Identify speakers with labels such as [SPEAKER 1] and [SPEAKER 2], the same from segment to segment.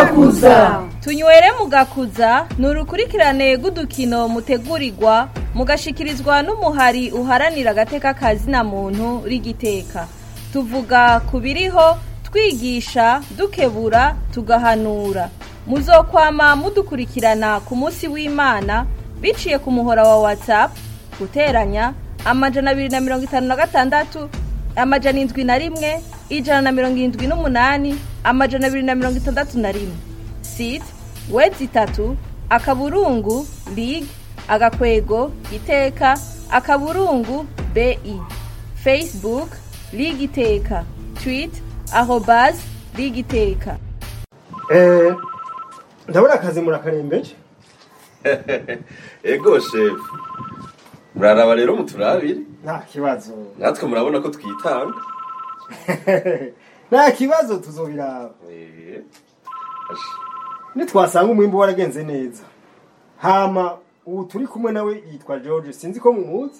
[SPEAKER 1] mugakuza
[SPEAKER 2] tunywere mugakuza ni urukurikirane rw'udukino mutegurirwa mugashikirizwa n'umuhari uharanira agateka kazina muntu rigiteka tuvuga ku biriho twigisha dukebura tugahanura muzokwama mudukurikirana ku munsi w'imana biciye ku muhora wa whatsapp guteranya amajana abiri na mirongo itanu na gatandatu amajana indwi na rimwe ijana na mirongo irindwi n'umunani amajana abiri na mirongo itandatu na rimwe site wedi itatu akaburungu lig agakwego iteka akaburungu bi facebook lig iteka twit arobas lig iteka
[SPEAKER 3] Eh, ndabona akazi murakarembeje
[SPEAKER 4] ego shefu muraraba rero muturabire
[SPEAKER 3] nta kibazo
[SPEAKER 4] natwe murabona ko twitanga
[SPEAKER 3] nta kibazo tuzobiraba
[SPEAKER 4] Eh, asha.
[SPEAKER 3] nitwasanga umwimbu waragenze neza hama ubu turi kumwe nawe yitwa george sinzi ko mumuzi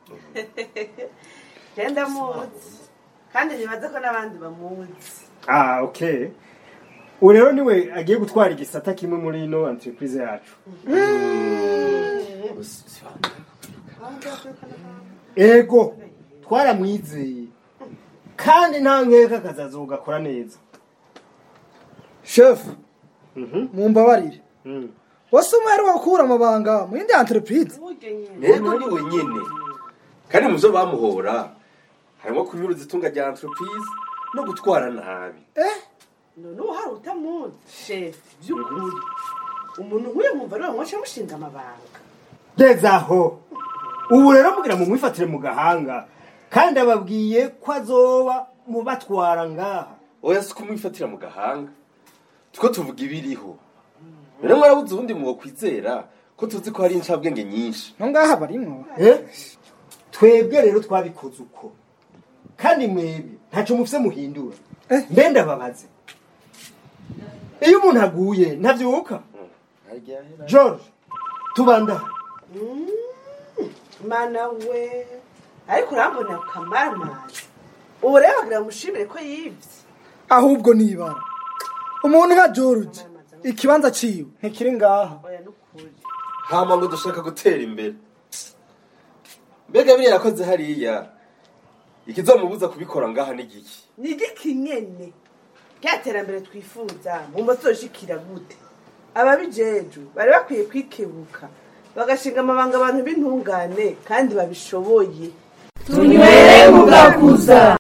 [SPEAKER 5] genda muzi kandi nibaze ko n'abandi bamuzi
[SPEAKER 3] ah okay ubu rero niwe agiye gutwara igisata kimwe muri ino entreprise yacu ego twaramwizeye kandi nta nkeka akazaza ugakora neza
[SPEAKER 1] shefu
[SPEAKER 3] Mhm.
[SPEAKER 1] mumbabarire
[SPEAKER 3] Mm.
[SPEAKER 1] wase umwe yari wakura amabanga mu yindi entreprise
[SPEAKER 4] ego ni wenyine kandi mu byo bamuhora harimo kunyuruza itunga rya entreprise no gutwara nabi
[SPEAKER 1] eh
[SPEAKER 5] none ubu hari utamuzi shefu by'ukuri umuntu nk'uyu mwumva ariwe mwasha mushinga amabanga
[SPEAKER 3] geza aho ubu rero mugira mu mwifatire mu gahanga kandi ababwiye ko azoba mu batwara ngaha
[SPEAKER 4] oya si kumwifatira mu gahanga two tuvuga ibiriho rero mwarabuze ubundi mwokwizera ko tuzi ko hari incabwenge nyinshi
[SPEAKER 1] no ngaha barimwo
[SPEAKER 3] Eh? twebwe rero twabikoze uko kandi mwebwe ntacyo mufise muhindura
[SPEAKER 1] Eh.
[SPEAKER 3] mbe ndababaze iyo umuntu aguye ntabyuka george tubanda
[SPEAKER 5] mana we ariko urambona kamaramazi ubu rero bagira bamushimire ko yibye
[SPEAKER 1] ahubwo nibara umuntu nka george ikibanza ciwe ntikiri ngaha
[SPEAKER 5] oya n'ukuri
[SPEAKER 4] hama ngo dushaka gutera imbere mbega biriya yakoze hariya ikizamubuza kubikora ngaha ni giki
[SPEAKER 5] ni igiki nyene rya terambere twifuza mumba tuzoshikira gute ababijeju bari bakwiye kwikebuka bagashinga amabanga abantu b'intungane kandi babishoboye
[SPEAKER 1] tunywere mugakuza